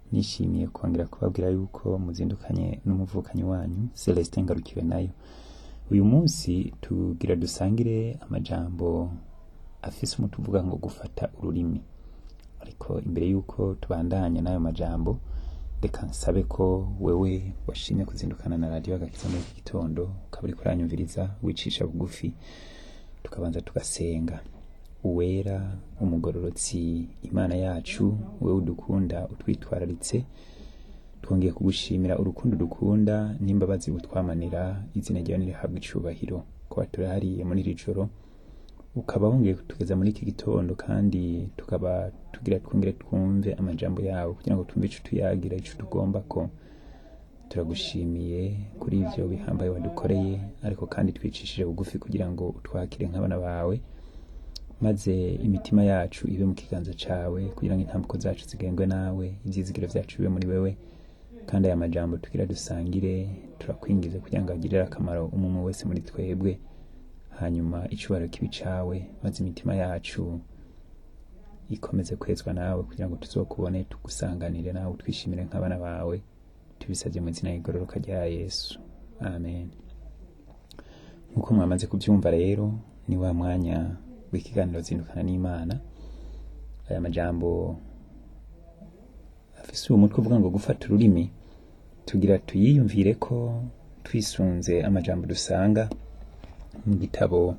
nishimiye kongera kubabwira yuko muzindukanye n'umuvukanyi wanyu Celestin Ngarukiwe nayo uyu munsi tugira dusangire amajambo afise umuti uvuga ngo gufata ururimi ariko imbere yuko tubandanya n'ayo majambo reka nsabe ko wewe washimye kuzindukana na radiyo agakiza muri iki gitondo ukaba uriko uranyumviriza wicisha bugufi tukabanza tugasenga uwera umugororotsi imana yacu wewe udukunda utwitwararitse twongeye kugushimira urukundo dukunda n'imbabazi butwamanira izina ryawe nirihabwa icubahiro kuba turahariye muri iri joro ukaba wongeye kutugeza muri iki gitondo kandi tukaba tugira twongere twumve amajambo yawe kugira ngo twumve ico tuyagira ico tugomba ko turagushimiye kuri ivyo bihambaye wadukoreye ariko kandi twicishije bugufi kugira ngo utwakire nk'abana bawe maze imitima yacu ibe mu kiganza cawe kugira ngo intambuko zacu zigengwe nawe ivyizigiro vyacu bibe muri wewe kandi aya majambo tugira dusangire turakwingize kugira ngo agirire akamaro umwe wese muri twebwe hanyuma icubahiro kibi cawe maze imitima yacu ikomeze kwezwa nawe kugira ngo tuzokubone tugusanganire nawe twishimire nk'abana bawe tubisabye mu izina y'igororoka rya yesu amen nk'uko mwamaze kubyumva rero ni wa mwanya w'ikiganiro zindukana n'imana aya majambo afise uwo mutwe uvuga ngo gufata ururimi tugira tuyiyumvire ko twisunze amajambo dusanga mu gitabo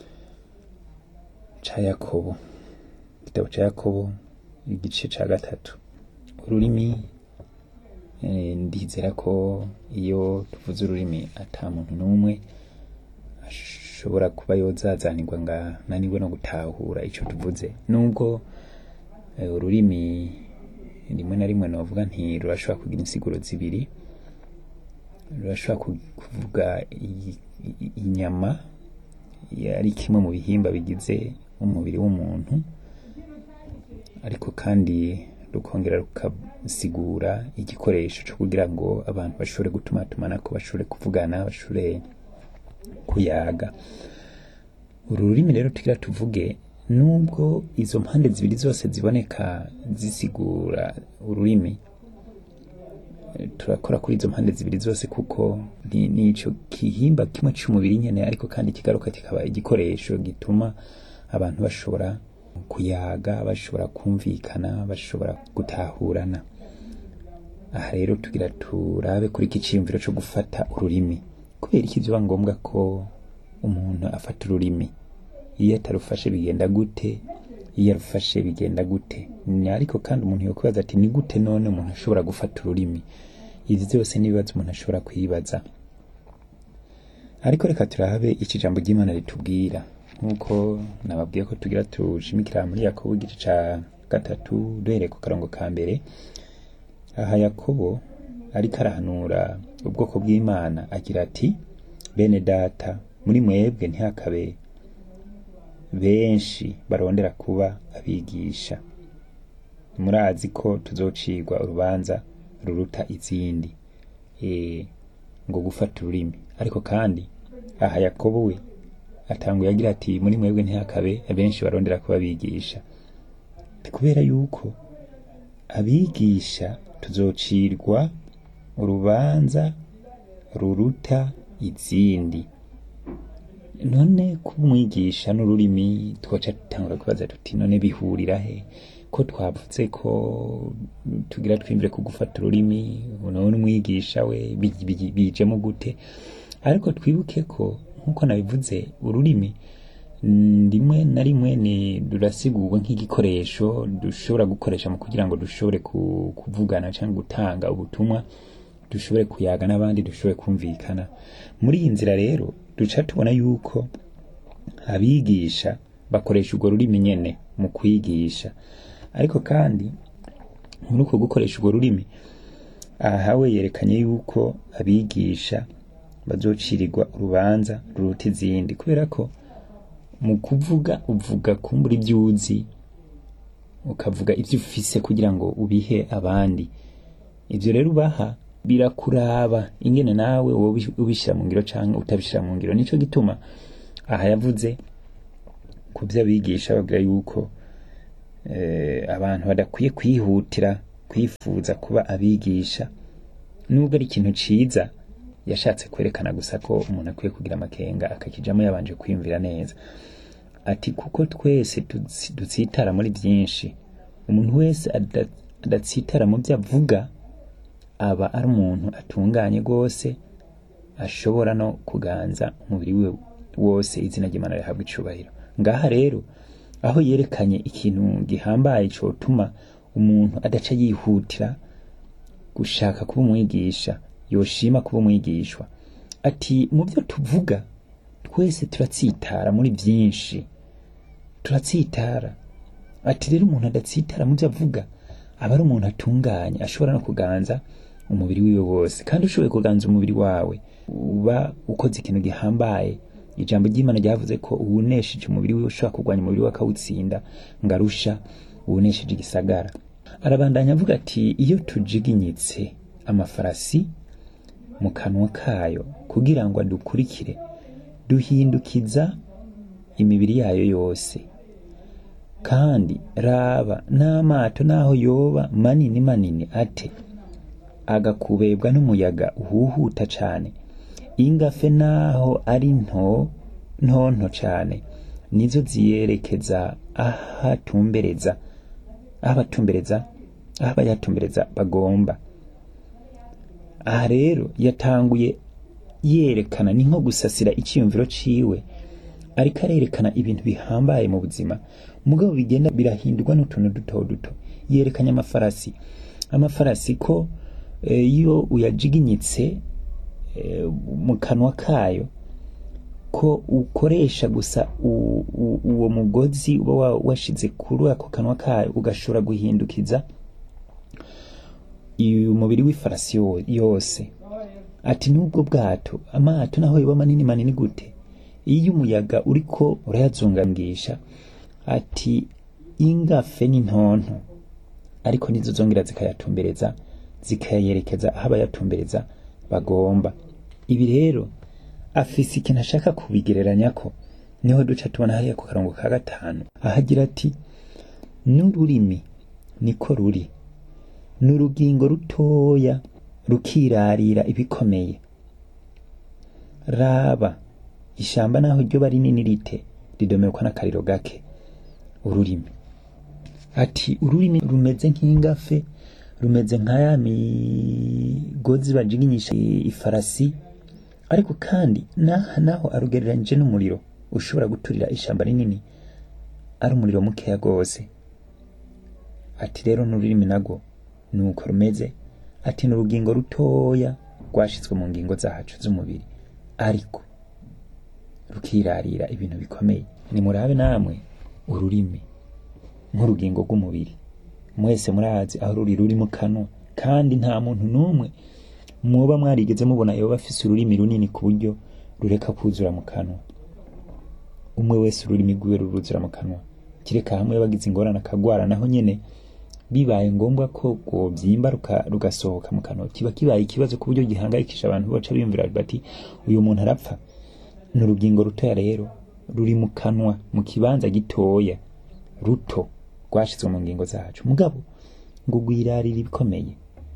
ca yakobo igitabo ca yakobo igice ca gatatu ururimi eh, ndizera ko iyo tuvuze ururimi ata muntu n'umwe ashobora kuba yozazanirwa nga naniwe no gutahura ico tuvuze nubwo eh, ururimi rimwe na rimwe novuga nti rurashobora kugira insiguro zibiri rurashobora ku- kuvuga i- i- inyama ari kimwe mu bihimba bigize umubiri w'umuntu ariko kandi rukongera rukasigura igikoresho cyo kugira ngo abantu bashobore gutumatumanako bashobore kuvugana bashobore kuyaga uru rurimi rero tugira tuvuge nubwo izo mpande zibiri zose ziboneka zisigura ururimi eh, turakora kuri izo mpande zibiri zose kuko ni ni ico gihimba kimwe c'umubiri nyene ariko kandi kigaruka kikaba igikoresho gituma abantu bashobora kuyaga bashobora kumvikana bashobora gutahurana aha rero tugira turabe kuri iki ciyumviro co gufata ururimi kubera iki vyoba ngombwa ko umuntu afata ururimi iyo atarufashe bigenda gute iyo arufashe bigenda gute Ni ariko kandi umuntu yokwibaza ati ni gute none umuntu ashobora gufata ururimi izi byose n'ibibazo umuntu ashobora kwibaza ariko reka turabe iki jambo ry'imana ritubwira nk'uko nababwiye ko tugira tushimikira muri yakobo igice ca gatatu duhereye ku karongo ka mbere aha yakobo ariko arahanura ubwoko bw'imana agira ati bene data muri mwebwe ntihakabe benshi barondera kuba abigisha murazi ko tuzocirwa urubanza ruruta izindi e, ngo gufata ururimi ariko kandi aha yakobo we atanguye agira ati muri mwebwe ntihakabe benshi barondera kuba abigisha Ni kubera yuko abigisha tuzocirwa urubanza ruruta izindi none kuba umwigisha n'ururimi twoca dutangura kubaza tuti none bihurira he ko twavuze ko tugira twimvire ku gufata ururimi none umwigisha we bi- bi- bijemo gute ariko twibuke ko nk'uko nabivuze ururimi mm, rimwe na rimwe ni rurasigurwa nk'igikoresho dushobora gukoresha mu kugira ngo dushobore ku- kuvugana cyangwa gutanga ubutumwa dushobore kuyaga n'abandi dushobore kumvikana muri iyi nzira rero duca tubona yuko abigisha bakoresha urwo rurimi nyene mu kwigisha ariko kandi muri uko gukoresha urwo rurimi aha we yerekanye yuko abigisha bazocirirwa urubanza ruruta izindi kubera ko mu kuvuga uvuga kumbura ibyo uzi ukavuga ibyo ufise kugira ngo ubihe abandi ibyo rero ubaha birakuraba ingene nawe wowe ubi- ubishyira mu ngiro cyangwa utabishyira mu ngiro nicyo gituma aha yavuze ku byo abigisha babwira yuko eh, abantu badakwiye kwihutira kwifuza kuba abigisha nubwo ari ikintu ciza yashatse kwerekana gusa ko umuntu akwiye kugira amakenga akakijamo yabanje kwiyumvira neza ati kuko twese tutsi- dutsitara muri byinshi umuntu wese ada- adatsitara mu byo avuga aba ari umuntu atunganye rwose ashobora no kuganza umubiri we wose izina ry'imana rihabwa icubahiro ngaha rero aho yerekanye ikintu gihambaye cotuma umuntu adaca yihutira gushaka kuba umwigisha yoshima kuba umwigishwa ati mu byo tuvuga twese turatsitara muri byinshi turatsitara ati rero umuntu adatsitara mu byo avuga aba ari umuntu atunganye ashobora no kuganza umubiri wiwe wose kandi ushoboye kuganza umubiri wawe uba ukoze ikintu gihambaye ijambo ry'imana ryavuze ko uwunesheje umubiri wiwe ushobora kurwanya umubiri we akawutsinda ngo arusha uwunesheje igisagara arabandanya avuga ati iyo tujiginyitse amafarasi mu kanwa kayo kugira ngo adukurikire duhindukiza imibiri yayo yose kandi raba n'amato naho yoba manini manini ate agakubebwa n'umuyaga uhuhuta cane ingafe naho ari nto ntonto cane nizo ziyerekeza ahatumbereza aho abatumbereza aho abayatumbereza bagomba aha rero yatanguye yerekana ni nko gusasira icyiyumviro ciwe ariko arerekana ibintu bihambaye mu buzima mugabo bigenda birahindurwa n'utuntu duto duto yerekanye amafarasi amafarasi ko eh, iyo uyajiginyitse eh, mu kanwa kayo ko ukoresha gusa u- u- uwo mugozi uba wa- washize kuri ako kanwa kayo ugashobora guhindukiza uyu mubiri w'ifarasi yo- yose ati n'ubwo bwato amato naho yoba manini manini gute iyo umuyaga uriko urayazungangisha ati ingafe n'intonto ariko nizo zongera zikayatumbereza zikayerekeza aho abayatumbereza bagomba ibi rero afise ikintu ashaka kubigereranya ko niho duca tubona hariya ku karongo ka gatanu ahagira ati n'ururimi niko ruri ni urugingo rutoya rukirarira ibikomeye raba ishamba naho ryoba rinini rite ridomerwa n'akariro gake ururimi ati ururimi rumeze nk'ingafe rumeze nka ya migozi bajiginyisha ifarasi ariko kandi naha naho arugereranyije n'umuriro ushobora guturira ishamba rinini ari umuriro mukeya rwose ati rero n'ururimi nagwo nuko rumeze ati ni urugingo rutoya rwashizwe mu ngingo zacu z'umubiri ariko rukirarira ibintu bikomeye nimurabe namwe ururimi nk'urugingo rw'umubiri mwese murazi aho ruri ruri mu kanwa kandi nta muntu n'umwe mwoba mwarigeze mubona yoba afise ururimi runini ku buryo rureka kuzura mu kanwa umwe wese ururimi rwiwe ruruzura mu kanwa kireka hamwe bagize ingorane akagwara naho nyene bibaye ngombwa ko rwovyimba ruka- rugasohoka mu kanwa kiba kibaye ikibazo ku buryo gihangayikisha abantu baca biyumvira bati uyu muntu arapfa ni urugingo rutoya rero ruri mu kanwa mu kibanza gitoya ruto rwashizwe mu ngingo zacu mugabo ngo rwirarira ibikomeye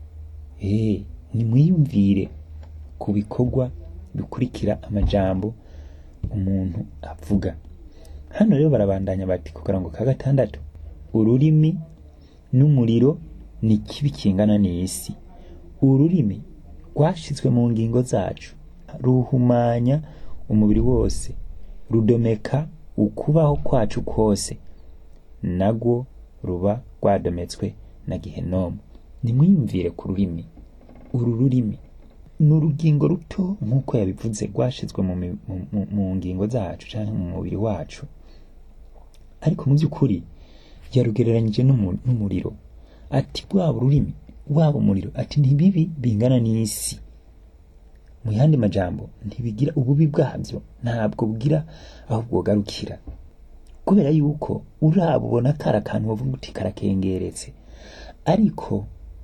eh nimwiyumvire ku bikorwa bikurikira amajambo umuntu avuga hano rero barabandanya bati ku karango ka gatandatu ururimi n'umuriro ni kibi kingana n'isi ururimi rwashizwe mu ngingo zacu ruhumanya umubiri wose rudomeka ukubaho kwacu kose nagwo ruba rwadometswe na gihenomu nimwiyumvire ku rurimi uru rurimi ni urugingo ruto nk'uko yabivuze rwashizwe mu, mi- mu, mu, mu ngingo zacu canke mu mubiri wacu ariko mu by'ukuri yarugereranyije n'umu- n'umuriro ati rwaba ururimi waba umuriro ati ntibibi bingana n'isi mu yandi majambo ntibigira ububi bwabyo ntabwo bugira aho bwogarukira kubera yuko urabubona kari akantu wavuga uti karakengeretse ariko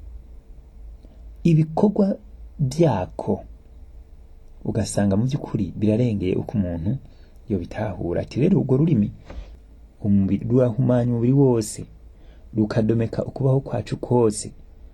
ibikorwa byako ugasanga mu by'ukuri birarengeye uko umuntu yobitahura ati rero urwo rurimi umubiri rurahumanya umubiri wose rukadomeka ukubaho kwacu kose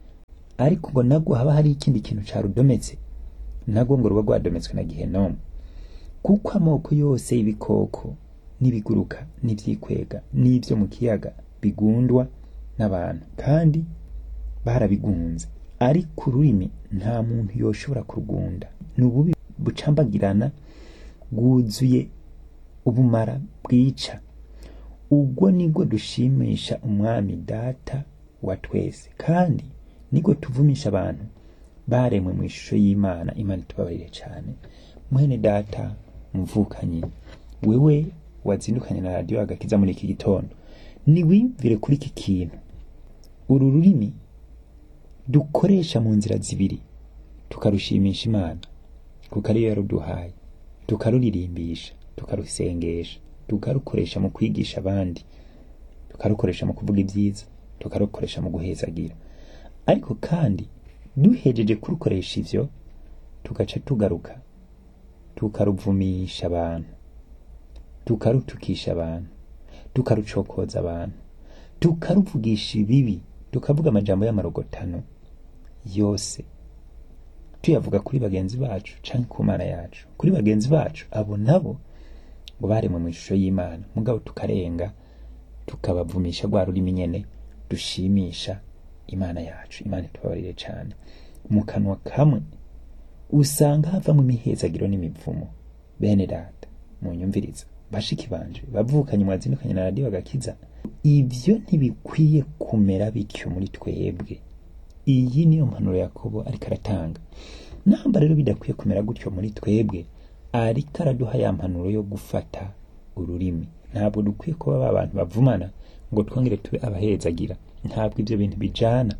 ariko ngo nabwo haba hari ikindi kintu carudometse nabwo ngo ruba rwadometswe na gihenomu kuko amoko yose y'ibikoko n'ibiguruka n'ivyikwega n'ivyo mu kiyaga bigundwa n'abantu kandi barabigunze ariko ururimi nta muntu yoshobora kurugunda ni ububi bucambagirana bwuzuye ubumara bwica ubwo nibwo dushimisha umwami data wa twese kandi nibwo tuvumisha abantu baremwe mu ishusho y'imana imana itubabarire cyane mwene data muvukanyi wewe wazindukanye na radiyo agakiza muri iki gitondo niwiyumvire kuri iki kintu uru rurimi dukoresha mu nzira zibiri tukarushimisha imana kuko ariyo yaruduhaye tukaruririmbisha tukarusengesha tukarukoresha mu kwigisha abandi tukarukoresha mu kuvuga ibyiza tukarukoresha mu guhezagira ariko kandi duhejeje kurukoresha ivyo tugaca tugaruka tukaruvumisha abantu tukarutukisha abantu tukarucokoza abantu tukaruvugisha ibibi tukavuga amajambo y'amarogotano yose tuyavuga kuri bagenzi bacu canke ku mana yacu kuri bagenzi bacu abo nabo ngo baremwe mu ishusho y'imana mugabo tukarenga tukabavumisha rwa rurimi nyene dushimisha imana yacu imana itubabarire cane mu kanwa kamwe usanga havamwo imihezagiro n'imivumo bene data munyumviriza bashiki banje bavukanye mwazindukanye na radiyo agakiza ivyo ntibikwiye kumera bityo muri twebwe iyi niyo mpanuro yakobo ariko aratanga namba rero bidakwiye kumera gutyo muri twebwe ariko araduha ya mpanuro yo gufata ururimi ntabwo dukwiye kuba ba bantu bavumana ngo twongere tube abahezagira ntabwo ibyo bintu bijana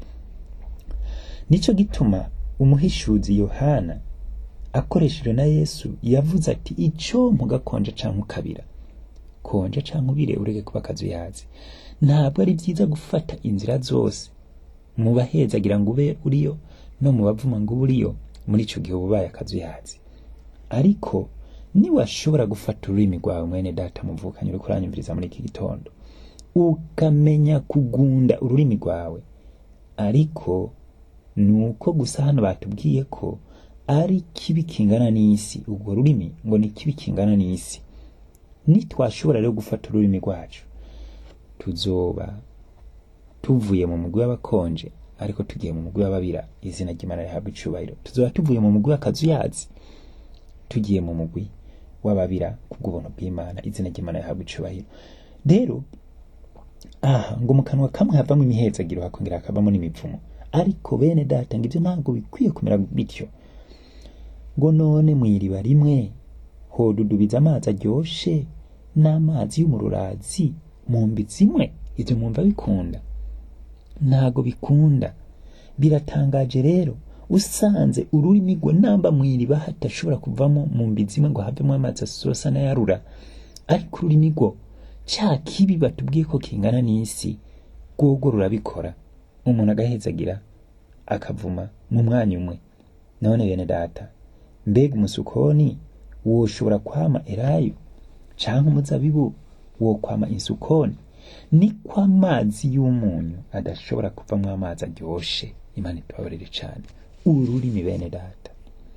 nico gituma umuhishuzi yohana akoresheje na yesu yavuze ati ico mugakonja canke ukabira konja canke ubire ureke kuba akazuyazi ntabwo ari byiza gufata inzira zose mu bahezagira ngo ube uriyo no mu bavuma ngo ube uriyo muri ico gihe uba ubaye akazuyazi ariko niwashobora gufata ururimi rwawe mwene data muvukanye uriko uranyumviriza muri iki gitondo ukamenya kugunda ururimi rwawe ariko nuko gusa hano batubwiye ko ari kibi kingana n'isi urwo rurimi ngo ni kibi kingana n'isi nitwashobora rero gufata ururimi rwacu tuzoba tuvuye mu mugwi w'abakonje ariko tugiye mu mugwi w'ababira izina ry'imana rihabwa icubahiro tuzoba tuvuye mu mugwi w'akazuyazi tugiye mu mugwi w'ababira kubw'ubuntu bw'imana izina ry'imana rihabwa icubahiro rero aha ngo mu kanwa kamwe havamo imihezagiro hakongera hakavamo n'imivumo ariko bene data ngo ibyo ntabwo bikwiye kumera bityo ngo none mu iriba rimwe hodudubiza amazi aryoshe n'amazi y'umururazi mu mbi zimwe ibyo mwumva bikunda ntago bikunda biratangaje rero usanze ururimi rwe namba mu iriba hatashobora kuvamo mu mbi zimwe ngo havemo amazi asosa n'ayarura ariko ururimi rwo cya kibi batubwiye ko kingana n'isi rwogo rurabikora umuntu agahezagira akavuma mu mwanya umwe none bene data mbega umusukoni woshobora kwama elayo canke umuzabibu wokwama insukoni niko amazi y'umunyu adashobora kuvamwo amazi aryoshe imana itubabarire cane ururimi bene data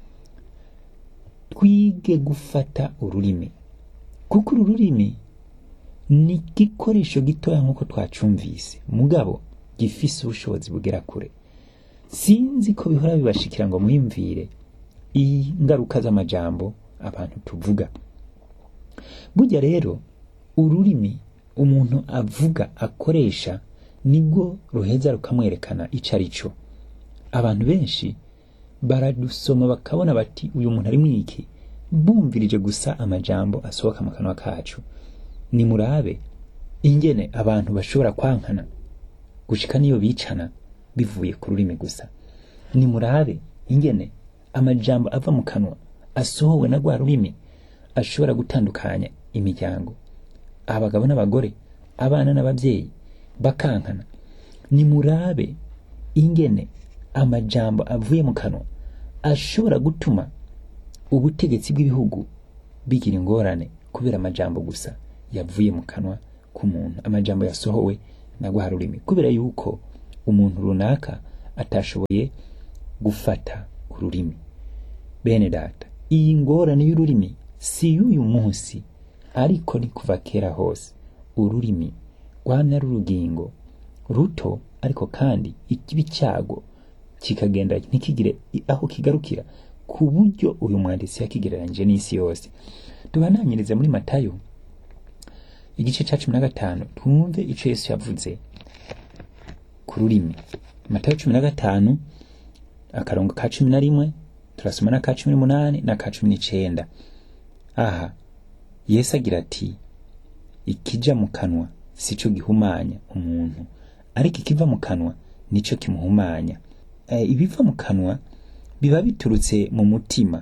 twige gufata ururimi kuko uru rurimi ni igikoresho gitoya nk'uko twacumvise mugabo gifise ubushobozi bugera kure sinzi ko bihora bibashikira ngo mwiyumvire ingaruka z'amajambo abantu tuvuga burya rero ururimi umuntu avuga akoresha nibwo ruheza rukamwerekana ico ari cyo abantu benshi baradusoma bakabona bati uyu muntu ari mwiki bumvirije gusa amajambo asohoka mu kanwa kacu nimurabe ingene abantu bashobora kwankana gushika niyo bicana bivuye ku rurimi gusa nimurabe ingene amajambo ava mu kanwa asohowe na rwa rurimi ashobora gutandukanya imiryango abagabo n'abagore abana n'ababyeyi bakankana nimurabe ingene amajambo avuye mu kanwa ashobora gutuma ubutegetsi bw'ibihugu bigira ingorane kubera amajambo gusa yavuye mu kanwa k'umuntu amajambo yasohowe na rwa rurimi kubera yuko umuntu runaka atashoboye gufata ururimi bene data iyi ngorane y'ururimi si y'uyu munsi ariko ni kuva kera hose ururimi rwamya ari urugingo ruto ariko kandi ikibi cyago kikagenda ntikigire aho kigarukira ku buryo uyu mwanditsi yakigereranyije n'isi yose tubananyirize muri matayo igice cya cumi na gatanu twumve icyo yesu yavuze ku rurimi matayo cumi na gatanu akarongo ka cumi na rimwe turasoma n'aka cumi n'umunani n'aka cumi n'icenda aha yesu agira ati ikija mu kanwa si cyo gihumanya umuntu ariko ikiva mu kanwa nicyo kimuhumanya e, ibiva mu kanwa biba biturutse mu mutima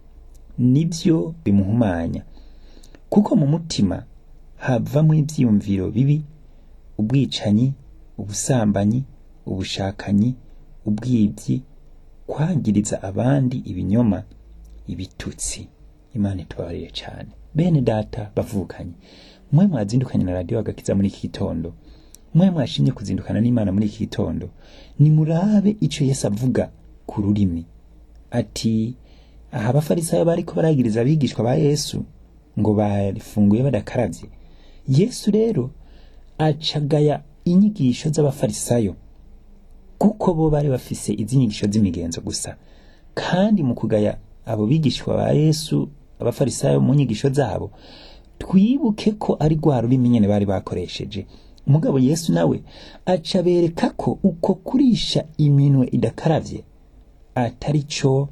nibyo bimuhumanya kuko mu mutima havamo ibyiyumviro bibi ubwicanyi ubusambanyi ubushakanyi ubwibyi kwangiriza abandi ibinyoma ibitutsi imana itubabarire cyane bene data bavukanye mwe mwazindukanye na radiyo agakiza muri iki gitondo mwe mwashimye kuzindukana n'imana muri iki gitondo nimurabe icyo yesu avuga ku rurimi ati aha abafarisayo bariko baragiriza abigishwa ba yesu ngo barifunguye badakarabye yesu rero acagaya inyigisho z'abafarisayo kuko bo bari bafise izi nyigisho z'imigenzo gusa kandi mu kugaya abo bigishwa ba yesu abafarisayo mu nyigisho zabo twibuke ko ari rwa rurimi nyene bari bakoresheje umugabo yesu nawe aca bereka ko uko kurisha iminwe idakaravye atari cyo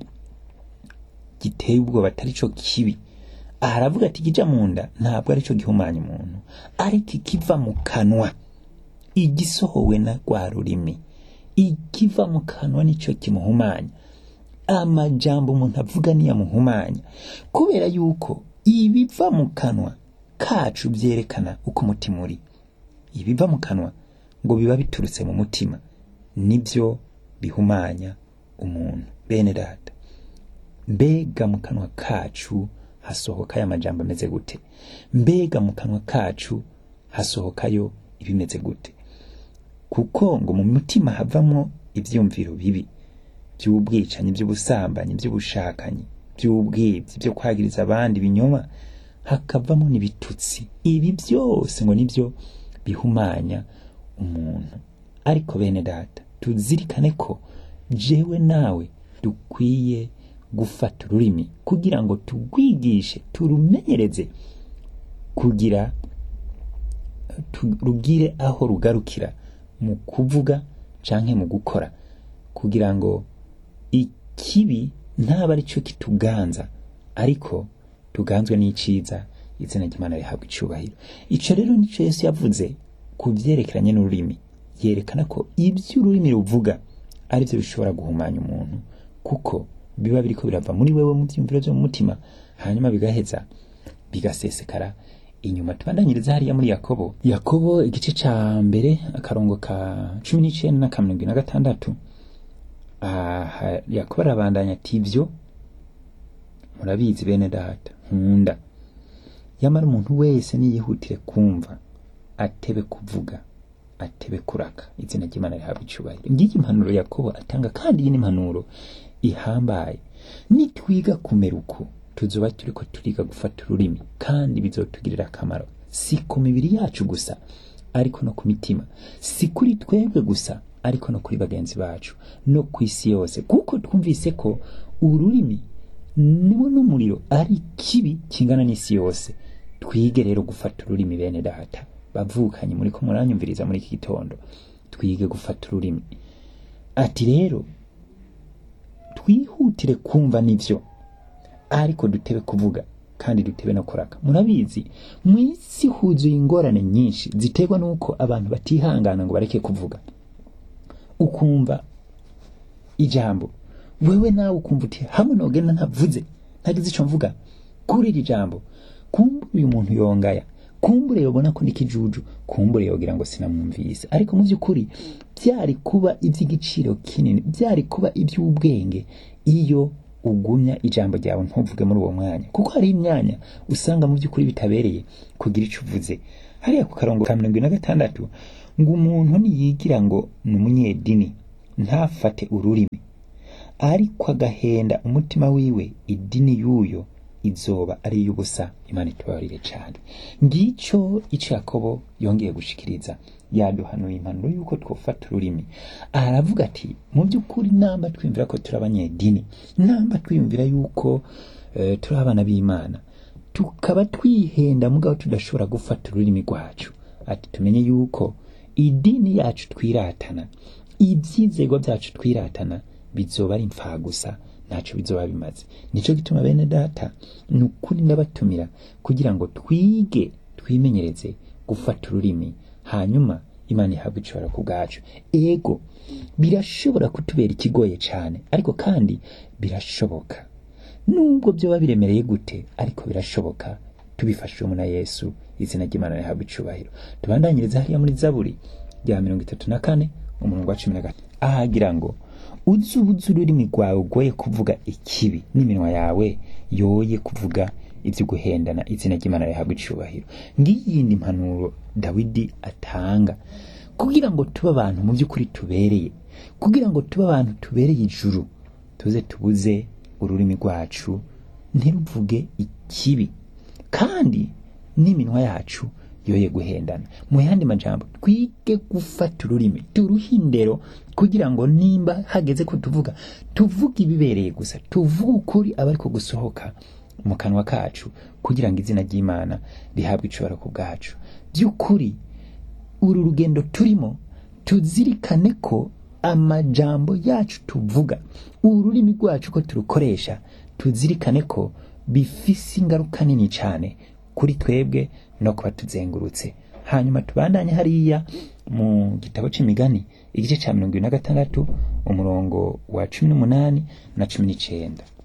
giteye ubwoba atari cyo kibi aha aravuga ati ikija mu nda ntabwo ari cyo gihumanya umuntu ariko ikiva mu kanwa igisohowe na rwa rurimi ikiva mu kanwa nicyo kimuhumanya amajambo umuntu avuga niyo amuhumanya kubera yuko ibiva mu kanwa kacu byerekana uko umutima uri ibiva mu kanwa ngo biba biturutse mu mutima nibyo bihumanya umuntu bene data mbega mu kanwa kacu hasohokayo amajambo ameze gute mbega mu kanwa kacu hasohokayo ibimeze gute kuko ngo mu mutima havamo ibyumviro bibi by'ubwicanyi by'ubusambanyi by'ubushakanyi by'ubwibyi byo kwagiriza abandi ibinyoma hakavamo n'ibitutsi ibi byose ngo nibyo bihumanya umuntu ariko bene data tuzirikane ko jewe nawe dukwiye gufata ururimi kugira ngo turwigishe turumenyereze kugira rugire aho rugarukira mu kuvuga canke mu gukora kugira ngo ikibi ntaba ari cyo kituganza ariko tuganzwe n'iciza izina ry'imana rihabwa icubahiro ico rero nico yesu yavuze ku vyerekeranye n'ururimi yerekana ko ibyo ururimi ruvuga ari byo bishobora guhumanya umuntu kuko biba biriko birava muri wewe mu vyumviro vyo mu mutima hanyuma bigaheza bigasesekara inyuma tubandanyiriza hariya muri yakobo yakobo igice ca mbere akarongo ka cumi n'icenda n'aka mirongo na gatandatu aha yakobo arabandanya ati ivyo murabizi bene data nkunda yamara umuntu wese niyihutire kumva atebe kuvuga atebe kuraka izina ry'imana rihabwa icubahiro ngiyi impanuro yakobo atanga kandi iyi ni impanuro ihambaye nitwiga kumera uko tuzoba turiko turiga gufata ururimi kandi bizotugirira akamaro si ku mibiri yacu gusa ariko no ku mitima si kuri twebwe gusa ariko no kuri bagenzi bacu no ku isi yose kuko twumvise ko ururimi niwo n'umuriro ari kibi kingana n'isi yose twige rero gufata ururimi bene data bavukanye muri ko muranyumviriza muri iki gitondo twige gufata ururimi ati rero twihutire kumva nivyo ariko dutebe kuvuga kandi dutebe no kuraka murabizi mu isi huzuye ingorane nyinshi ziterwa n'uko abantu batihangana ngo bareke kuvuga ukumva ijambo wewe nawe ukumva uti hamwe nogenda ntavuze ntagize ico mvuga kuri iri jambo kumbure uyu muntu yongaya kumbure yobona ko ndikijuju kumbure yogira ngo sinamwumvise ariko mu by'ukuri byari kuba iby'igiciro kinini byari kuba iby'ubwenge iyo ugumya ijambo ryawe ntuvuge muri uwo mwanya kuko hari imyanya usanga mu by'ukuri bitabereye kugira icyo uvuze hariya ku karongo ka mirongo ine na gatandatu ngo umuntu niyigira ngo ni umunyedini ntafate ururimi ariko agahenda umutima wiwe idini y'uyo izoba ari iy'ubusa imana itubabarire cyane ngicyo icyo yakobo yongeye gushikiriza yaduhanuye impanuro y'uko twofata ururimi aravuga ati mu by'ukuri namba twiyumvira ko turi abanyedini namba twiyumvira yuko eh, turi abana b'imana tukaba twihenda mugabo tudashobora gufata ururimi rwacu ati tumenye yuko idini yacu twiratana ibyizego byacu twiratana bizoba ari gusa ntacyo bizoba bimaze nicyo gituma bene data ni ukuri ndabatumira kugira ngo twige twimenyereze gufata ururimi hanyuma imana ihabwa icibara ku bwacu ego birashobora kutubera ikigoye cyane ariko kandi birashoboka nubwo byoba biremereye gute ariko birashoboka tubifashijwemo na yesu izina ry'imana rihabwa icubahiro tubandanyiriza hariya muri zaburi rya mirongo itatu na kane umurongo wa cumi na gatatu ahagira ngo uzi ubuze ururimi rwawe ugoye kuvuga ikibi n'iminwa yawe yoye kuvuga ibyo guhendana izina ry'imana rihabwa icubahiro ngiyindi mpanuro dawidi atanga kugira ngo tube abantu mu by'ukuri tubereye kugira ngo tube abantu tubereye ijuru tuze tubuze ururimi rwacu ntiruvuge ikibi kandi n'iminwa yacu yoye guhendana mu yandi majambo twige gufata ururimi turuhe indero kugira ngo nimba hageze ko tuvuga tuvuge ibibereye gusa tuvuge ukuri aba ariko gusohoka mu kanwa kacu kugira ngo izina ry'imana rihabwe icibara ku bwacu by'ukuri uru rugendo turimo tuzirikane ko amajambo yacu tuvuga ururimi rwacu ko turukoresha tuzirikane ko bifise ingaruka nini cyane kuri twebwe no kuba tuzengurutse hanyuma tubandanye hariya mu gitabo c'imigani igice ca mirongo ibiri na gatandatu umurongo wa cumi n'umunani na cumi n'icenda